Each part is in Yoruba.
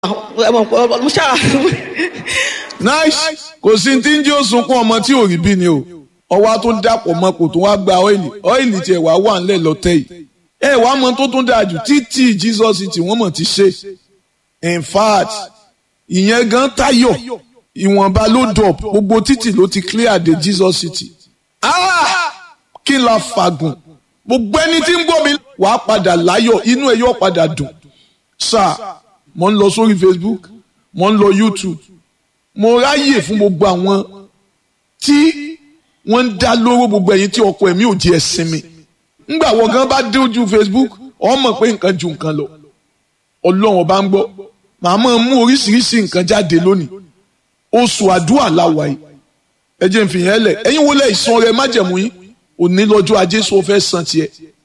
mo ṣáà nice kò sí tí ń jẹ́ òsunkún ọmọ tí ò rí bí ni o ọwọ́ tó dàpọ̀ mọ́ kò tó wá gba ọ́ìlì ọ́ìlì tiẹ̀ wá wà ńlẹ̀ lọ́tẹ̀ yìí ẹ wàá mọ tó tún dáa jù títí Jesus tí wọ́n mọ̀ ti ṣe in fact ìyẹn gan tayọ ìwọ̀nba ló dọ̀ gbogbo títì ló ti clear de Jesus city ah kí n la fàgùn gbogbo ẹni tí ń gbọ́ mi wàá padà láyọ̀ inú ẹ yóò padà dùn sáà mo ń lọ sórí Facebook mo ń lọ YouTube mo ráyè fún gbogbo àwọn tí wọ́n ń dá lóró gbogbo ẹ̀yin tí ọkọ ẹ̀mí ò jẹ́ ẹ̀sìn mi ńgbà wọ́n gan bá dé ojú Facebook ọ mọ̀ pé nǹkan ju nǹkan lọ ọlọ́run ọba ń gbọ́ màá máa mú oríṣiríṣi nǹkan jáde lónìí oṣù àdúrà làwà yìí ẹ jẹ́ n fi yẹn lẹ̀ ẹ̀yin wọlé ìsan rẹ májẹ̀mú yín òní lọ́jọ́ ajé sọ fẹ́ san tiẹ̀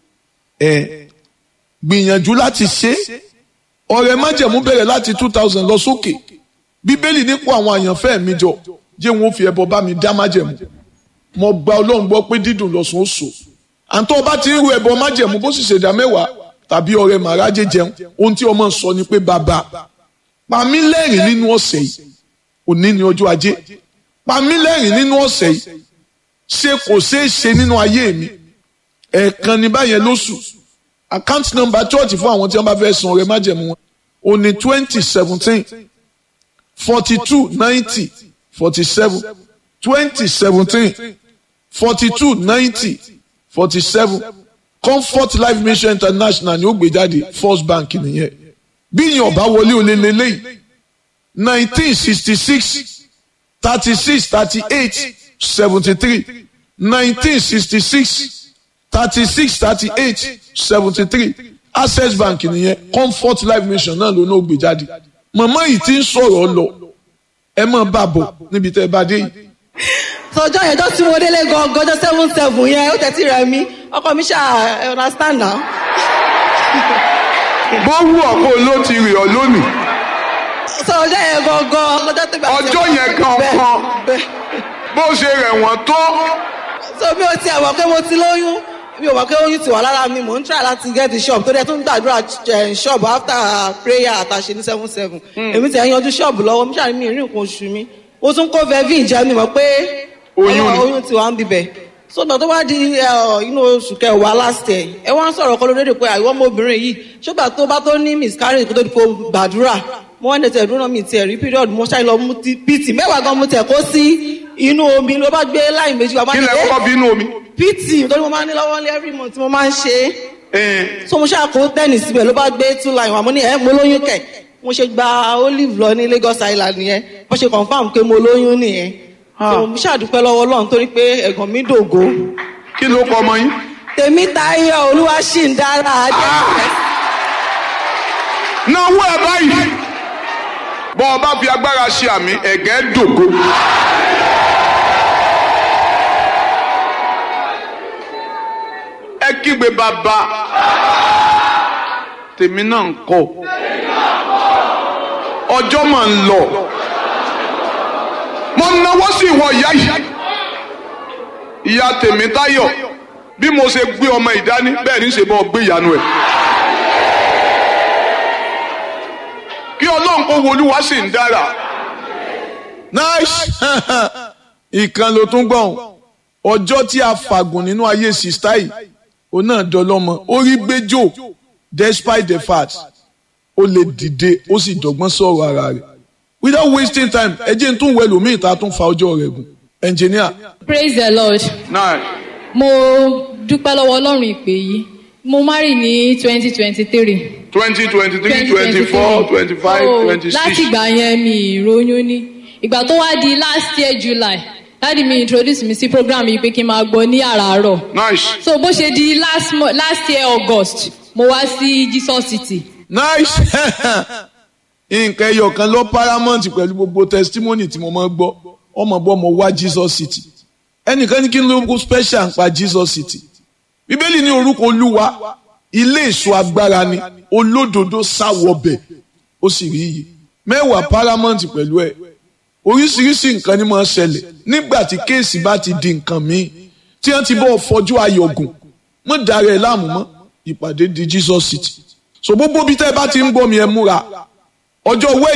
ẹ̀ gbìyànjú láti ṣe ọrẹ májẹ̀mú bẹ̀rẹ̀ láti two thousand lọ sókè bíbélì nípò àwọn àyànfẹ́ mi jọ jẹ́ wọn fi ẹbọ bá mi dá májẹ̀mú mo gba ọlọ́run gbọ́ pé dídùn lọ́sùn ó sò àǹtọ́ ọba ti ń ru ẹbọ májẹ̀mú bó sì ṣèdá mẹ́wàá tàbí ọrẹ màrájẹ jẹun ohun tí ọmọ sọ ni pé bàbá pa mí lẹ́rìn nínú ọ̀sẹ̀ yìí òní ni ọjọ́ ajé pa mí lẹ́rìn nínú ọ̀sẹ̀ yìí ṣe kò ṣeé ṣe nínú ayé mi ẹ̀ẹ̀kan ní báyẹn lóṣù account number church fún àwọn tí wọ́n bá fẹ́ san ọrẹ májẹ̀mú wọn ó ní twenty seventeen forty two ninety forty seven twenty seventeen forty two ninety forty seven comfort life mission international ni ó gbé jáde first bank nìyẹn bí yẹn ọba wọlé olè lélẹ́yìí nineteen sixty six thirty six thirty eight seventy three nineteen sixty six thirty six thirty eight seventy three access bank nìyẹn comfort life mission náà ló náà gbé jáde màmá yìí ti ń sọ̀rọ̀ lọ ẹ mọ̀ bá bọ̀ níbi tẹ́ ẹ bá dé yìí. sọjọ́ yẹn tó tí mo délé gangan ọjọ́ seven seven yẹn ó tẹ̀sí rẹ̀ mí ọkọ mi ṣáà ẹ understand now. bó wù ọ̀pọ̀ ló ti rì ọ́ lónìí. sọjọ́ yẹn gangan ọjọ́ tó bá ti ọjọ́ yẹn gangan bó ṣe rẹ̀ wọ́n tó. so mi ò tiẹ̀ mọ̀ pé mo ti lóyún mi ò mọ̀ pé oyún ti wà lára mi mò ń try láti get the shop tó dẹ̀ tún gbàdúrà shop after prayer àtàṣe ní seven seven èmi ti ẹ̀ yanjú shop lọ́wọ́ mi ṣàní mi rí nǹkan oṣù mi ó tún kó vevin jẹ́ mi mọ̀ pé oyún ti wà ń bibẹ̀ so náà tó bá di inú oṣù kẹwàá last year ẹ wá ń sọ̀rọ̀ kọ́ lóde pé àìwọ́ ọmọbìnrin yìí ṣùgbọ́n tó bá tó ní miscarriage kó tó di kó gbàdúrà mo wá ní tẹ̀ dúró mi tiẹ̀ rí period mo ṣáà lọ mú pt mẹ́wàá gan mo tẹ̀ kó sí inú omi ló bá gbé láì méjì wá. kí lẹ kọ́kọ́ bí inú omi. pt torí mo máa ń ní lọ́wọ́ ní every month mo máa ń ṣe é. so mo ṣáà kó tẹ́nì síbẹ̀ ló bá gbé two line wà mo ní ẹ̀ mo lóyún kẹ̀ mo ṣe gba olive lọ ní Lagos Island nìyẹn wọ́n ṣe confam pé mo lóyún nìyẹn. so mo ṣàdúpẹ́ lọ́wọ́ Ọlọ́run torí pé ẹ̀gàn mi dògo. kí ló kọ ọmọ yín. tèmi Táyọ̀ olúwa ṣì ń dára ajé. náwó ẹ báyìí bọ́ ọ bá fi agbára ṣe àmì ẹ̀gẹ́ dògo. ẹ kígbe bàbá tèmi náà ń kọ ọjọ́ máa ń lọ mo náwó sí ìwọ ìyá yìí ìyá tèmi táyọ̀ bí mo ṣe gbé ọmọ ìdání bẹ́ẹ̀ ní í ṣe bọ́ gbé ìyanu ẹ̀. kí ọlọ́run kó wolúwa sì ń dára. nice ìkan ló tún gbọ̀n ọjọ́ tí a fàgùn nínú ayé sista yìí òun náà dọlọ́mọ ó rí gbẹ́jọ́ despite the fact ó lè dìde ó sì dọ́gbọ́n sọ̀rọ̀ ara rẹ̀ without wasting time ẹ jẹ́ n tún wẹ̀ lómi ìta tún fa ọjọ́ rẹ̀ gùn engineer. praise the lord. nice. mo dúpẹ́ lọ́wọ́ ọlọ́run ìpè yìí mo marry ní twenty twenty three twenty twenty three twenty four twenty five twenty six. láti ìgbà yẹn mi ìròyìn ní ìgbà tó wá di last year july dáàdi mi introduce mi sí program yìí pé kí n máa gbọ́ ní àràárọ̀. nice. so bó ṣe di last, last year august mo wá sí jesus city. nice nǹkan ẹyọ kan lọ paramount pẹ̀lú gbogbo testimony tí mo máa ń gbọ́ ọmọ bọ́ mo wá jesus city ẹnìkan ní kí n ló special ń pa jesus city bíbélì ní orúkọ olúwa ilé èso agbára ni olódodo sáwọbẹ̀ ó sì rí iye mẹ́wàá paramount pẹ̀lú ẹ̀ oríṣiríṣi nǹkan ni máa ń ṣẹlẹ̀ nígbà tí kéèsì bá ti di nǹkan míì tí wọ́n ti bọ́ fọjú ayọ̀gùn mọ́ dára ẹ̀ láàmú mọ́ ìpàdé di jesus city so gbogbo bí tẹ́ ẹ bá ti ń gbọ́ mi ẹ múra ọjọ́